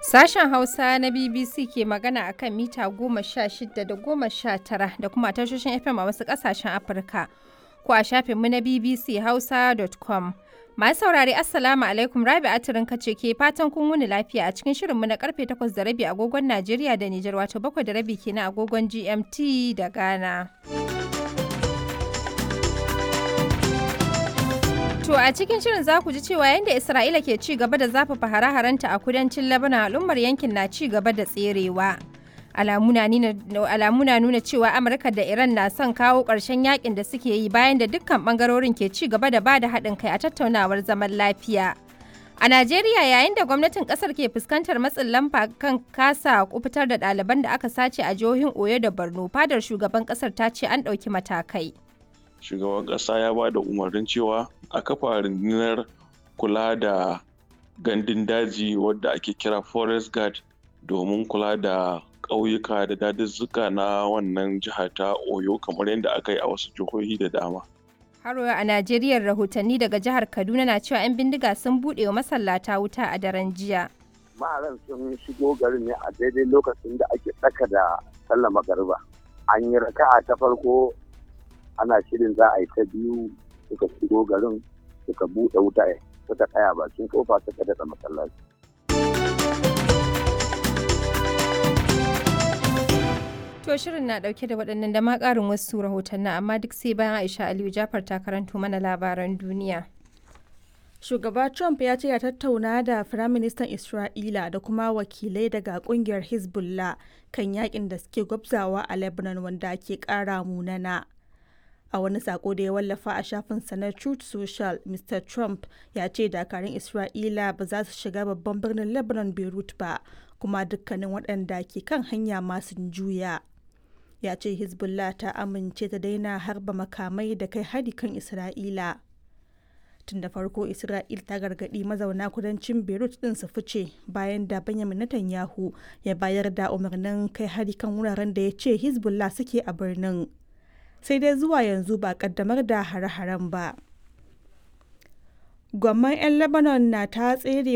Sashen Hausa na BBC ke magana a kan mita goma sha shida da goma sha tara da kuma tashoshin FM a wasu ƙasashen Afirka ko a shafinmu na BBC Hausa.com. Masu saurare Assalamu alaikum Rabi Atirin kace ke fatan kun wuni lafiya a cikin shirinmu na karfe takwas da rabi agogon Najeriya da Nijar wato bakwai da rabi kenan agogon GMT da Ghana. To a cikin shirin za ku ji cewa yadda Isra'ila ke ci gaba da zafafa hare-harenta a kudancin Lebanon al'ummar yankin na ci gaba da tserewa. Alamu na nuna cewa Amurka da Iran na son kawo ƙarshen yakin da suke yi bayan da dukkan ɓangarorin ke ci gaba da ba da haɗin kai a tattaunawar zaman lafiya. A Najeriya yayin da gwamnatin ƙasar ke fuskantar matsin lamba kan kasa kufitar da ɗaliban da aka sace a jihohin Oyo da Borno, fadar shugaban ƙasar ta ce an ɗauki matakai. shugaban ƙasa ya ba da umarnin cewa a kafa rundunar kula da gandun daji wadda ake kira forest guard domin kula da ƙauyuka da dazuzzuka na wannan jiha ta oyo kamar yadda aka yi a wasu jihohi da dama Haro a Najeriya rahotanni daga jihar Kaduna na cewa 'yan bindiga sun buɗe wa masallata wuta a daren jiya. Maharan sun shigo garin ne a daidai lokacin da ake tsaka da sallah magariba. An yi raka'a ta farko ana shirin za a yi ta biyu suka shigo garin suka buɗe wuta suka tsaya bakin kofa suka daɗa masallaci. To shirin na ɗauke da waɗannan da ma ƙarin wasu rahotanni amma duk sai bayan Aisha Aliyu Jafar ta karanto mana labaran duniya. Shugaba Trump ya ce ya tattauna da Firaministan Isra'ila da kuma wakilai daga kungiyar Hezbollah kan yakin da suke gwabzawa a Lebanon wanda ke ƙara munana. a wani sako da ya wallafa a shafinsa na truth social mr trump ya ce dakarun isra'ila ba za su shiga babban birnin lebanon beirut ba kuma dukkanin waɗanda ke kan hanya masu juya ya ce hezbollah ta amince ta daina harba makamai da kai hari kan isra'ila tun da farko isra'il ta gargaɗi mazauna kudancin beirut ɗin su fice bayan da benjamin netanyahu ya bayar da umarnin kai hari kan wuraren da ya ce hezbollah suke a birnin sai dai zuwa yanzu ba kaddamar da hare-haren ba. Gwamman 'yan Lebanon na ta tsere